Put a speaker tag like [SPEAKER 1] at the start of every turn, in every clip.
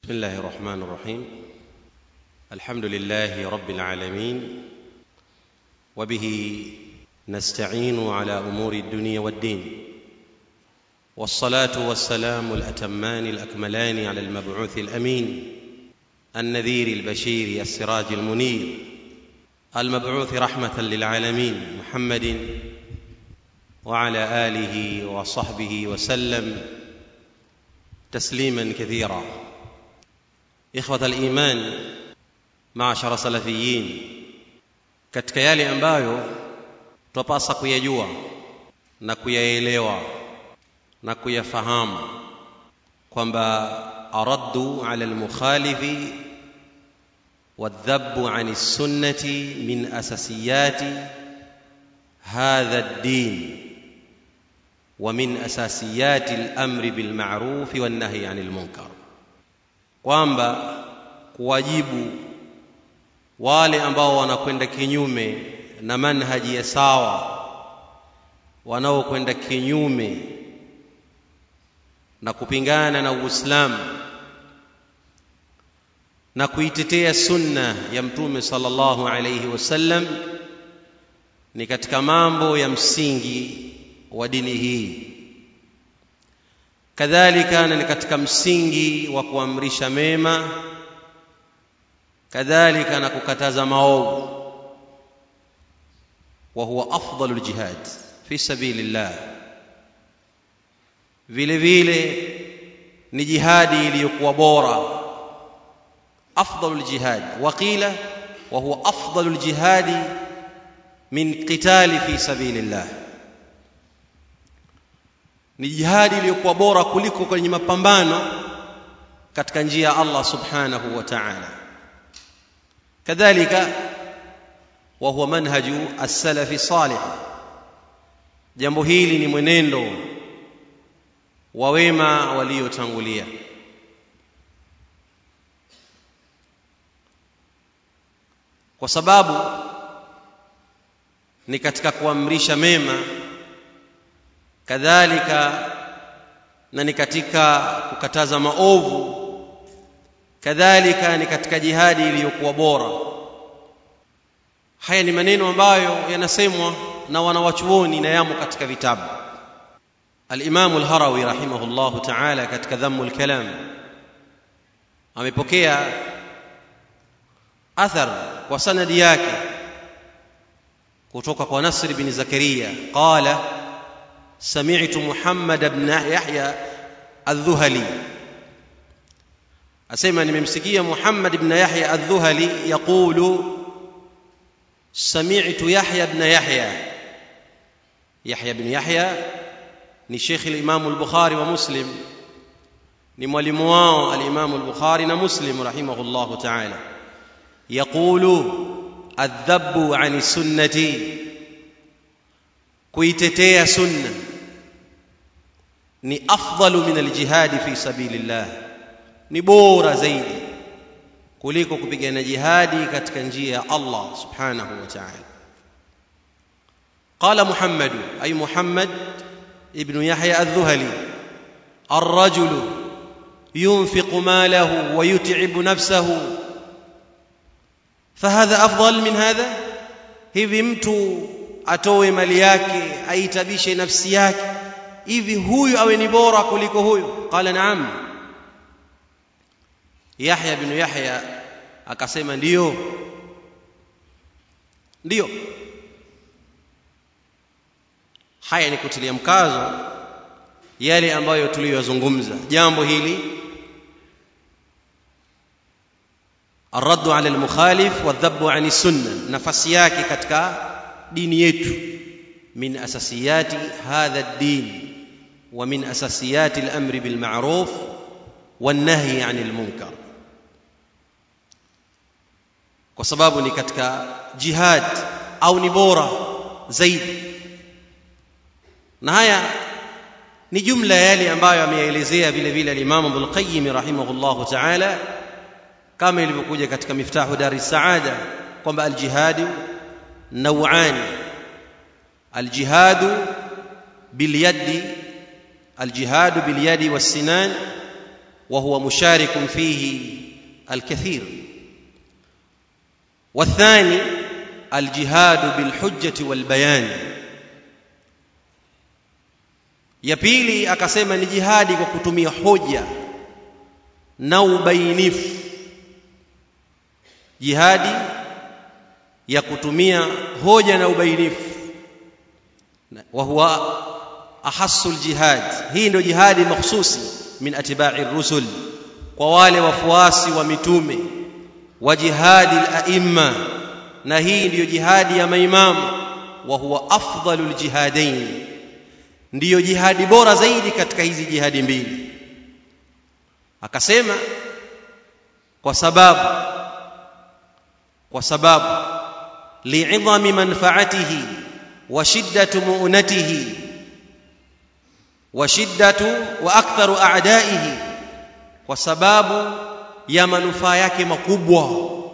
[SPEAKER 1] بسم الله الرحمن الرحيم الحمد لله رب العالمين وبه نستعين على امور الدنيا والدين والصلاه والسلام الاتمان الاكملان على المبعوث الامين النذير البشير السراج المنير المبعوث رحمه للعالمين محمد وعلى اله وصحبه وسلم تسليما كثيرا ikhwata aliman maashara salafiyin katika yale ambayo twapasa kuyajua na kuyaelewa na kuyafahamu kwamba araddu ala almukhalifi والذب عن السنه من اساسيات هذا الدين ومن اساسيات الامر بالمعروف والنهي عن المنكر kwamba kuwajibu wale ambao wanakwenda kinyume na manhaji ya sawa wanaokwenda kinyume na kupingana na Uislamu na kuitetea sunna ya mtume sallallahu alayhi wasallam ni katika mambo ya msingi wa dini hii kadhalika na ni katika msingi wa kuamrisha mema kadhalika na kukataza maovu wa huwa afdalu ljihad fi sabilillah vile vile ni jihadi iliyokuwa bora afdalu ljihad waqila wa huwa afdalu ljihadi min qitali fi sabilillah ni jihadi iliyokuwa bora kuliko kwenye mapambano katika njia ya Allah subhanahu wa ta'ala kadhalika wa huwa manhaju as-salafi salih jambo hili ni mwenendo wa wema waliotangulia kwa sababu ni katika kuamrisha mema kadhalika na ni katika kukataza maovu kadhalika ni katika jihadi iliyokuwa bora haya ni maneno ambayo yanasemwa na wanawachuoni na yamo katika vitabu al-Imam al-Harawi rahimahullah ta'ala katika dhammu al-kalam amepokea athar kwa sanadi yake kutoka kwa Nasr bin Zakaria qala سمعت محمد بن يحيى الذهلي أسمع نمسكية محمد بن يحيى الذهلي يقول سمعت يحيى بن يحيى يحيى بن يحيى ni Sheikh al-Imam al-Bukhari wa Muslim ni mwalimu wao al-Imam al-Bukhari na Muslim rahimahullahu ta'ala yaqulu adhabu 'ani sunnati kuitetea sunna ni afdalu min aljihadi fi sabilillah ni bora zaidi kuliko kupigana jihadi katika njia ya Allah subhanahu wa ta'ala قال محمد أي محمد ابن يحيى الذهلي الرجل ينفق ماله ويتعب نفسه فهذا أفضل من هذا hivi mtu atoe mali yake aitabishe nafsi yake hivi huyu awe ni bora kuliko huyu qala naam Yahya bin Yahya akasema ndiyo ndiyo haya ni kutilia mkazo yale ambayo tuliyozungumza jambo hili الرد على المخالف والذب عن السنه nafasi yake katika dini yetu min asasiyati hadha ad-din wa min asasiyati al-amr bil ma'ruf wan nahy 'anil munkar kwa sababu ni katika jihad au ni bora zaidi na haya ni jumla yale ambayo ameyaelezea vile vile al-Imam Ibn Qayyim rahimahullahu ta'ala kama ilivyokuja katika miftahu dari saada kwamba al-jihad نوعان الجهاد باليد الجهاد باليد والسنان وهو مشارك فيه الكثير والثاني الجهاد بالحجة والبيان ya pili akasema ni jihadi kwa kutumia hoja na ubainifu jihadi ya kutumia hoja na ubainifu wa huwa ahassul jihad hii ndio jihadi mahsusi min atba'i rusul kwa wale wafuasi wa mitume wa jihadi al-a'imma na hii ndiyo jihadi ya maimamu wa huwa afdalul jihadain ndiyo jihadi bora zaidi katika hizi jihadi mbili akasema kwa sababu kwa sababu li'idhami manfaatihi wa shiddatu mu'natihi wa shiddatu wa aktharu a'daihi kwa sababu ya manufaa yake makubwa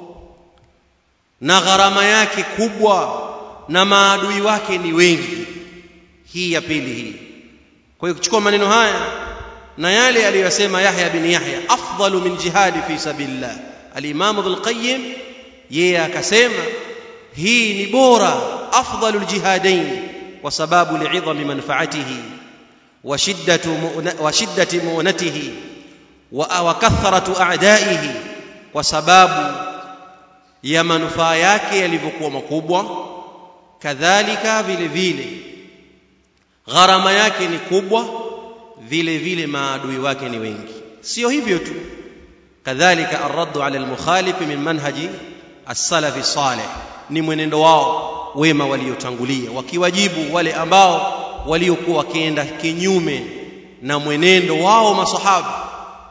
[SPEAKER 1] na gharama yake kubwa na maadui wake ni wengi hii ya pili hii kwa hiyo kuchukua maneno haya na yale aliyosema Yahya bin Yahya afdalu min jihadi fi sabilillah al-Imam Ibn Qayyim yeye akasema hii ni bora afdalu al-jihadain kwa sababu li'idhami manfaatihi wa shiddatu wa shiddati mu'natihi wa kathratu a'daihi kwa sababu ya manufaa yake yalivyokuwa makubwa kadhalika vile vile gharama yake ni kubwa vile vile maadui wake ni wengi sio hivyo tu kadhalika arraddu ala almukhalif min manhaji as-salafi salih ni mwenendo wao wema waliotangulia wakiwajibu wale ambao waliokuwa wakienda kinyume na mwenendo wao masahaba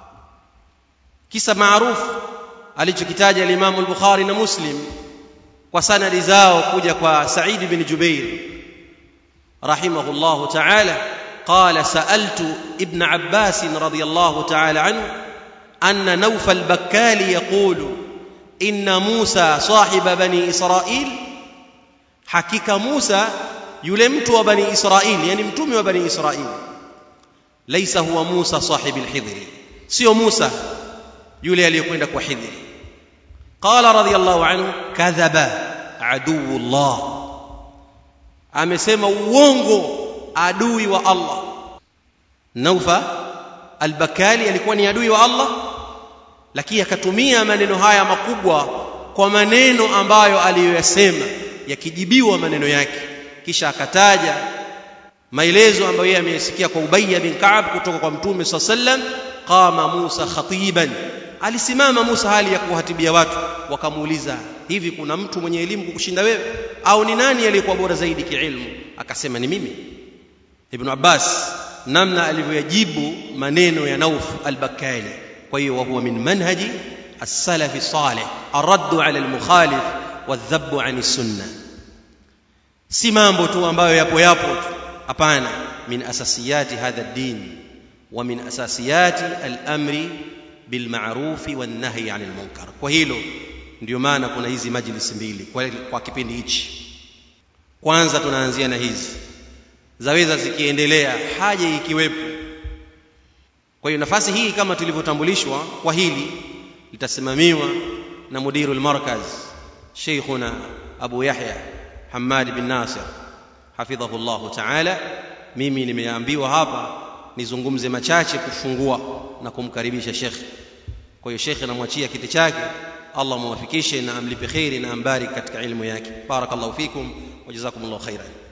[SPEAKER 1] kisa maarufu alichokitaja al-Imam al-Bukhari na Muslim kwa sanadi zao kuja kwa Sa'id bin Jubair رحمه الله تعالى قال سألت ابن عباس رضي الله تعالى عنه أن نوف البكال يقول إن موسى صاحب بني إسرائيل حقيقة موسى يلمت وبني إسرائيل يعني متوم وبني إسرائيل ليس هو موسى صاحب الحضر سيو موسى يولي ليكوينك وحضر قال رضي الله عنه كذب عدو الله amesema uongo adui wa Allah Naufa al-Bakali alikuwa ni adui wa Allah lakini akatumia maneno haya makubwa kwa maneno ambayo aliyoyasema yakijibiwa maneno yake kisha akataja maelezo ambayo yeye ameyasikia kwa Ubayy bin Ka'ab kutoka kwa Mtume SAW sallam qama Musa khatiban alisimama Musa hali ya kuhatibia watu wakamuuliza hivi kuna mtu mwenye elimu kukushinda wewe au ni nani aliyekuwa bora zaidi kiilmu akasema ni mimi Ibn Abbas namna alivyoyajibu maneno ya Nauf al-Bakkali kwa hiyo huwa min manhaji as-salafi salih ar-radd ala al-mukhalif wadh-dhabb an as-sunnah si mambo tu ambayo yapo yapo tu hapana min asasiyati hadha ad-din wa min asasiyati al-amri bil ma'rufi wan nahyi 'anil munkar kwa hilo ndio maana kuna hizi majlisi mbili kwa, kwa kipindi hichi kwanza tunaanzia na hizi zaweza zikiendelea haja ikiwepo kwa hiyo nafasi hii kama tulivyotambulishwa kwa hili litasimamiwa na mudirul markaz sheikhuna abu yahya hamad bin nasir hafidhahu llahu taala mimi nimeambiwa hapa nizungumze machache kufungua na kumkaribisha shekhe kwa hiyo shekhe namwachia kiti chake Allah muwafikishe na amlipe kheri na ambariki katika ilmu yake barakallahu fikum wa jazakumullahu khairan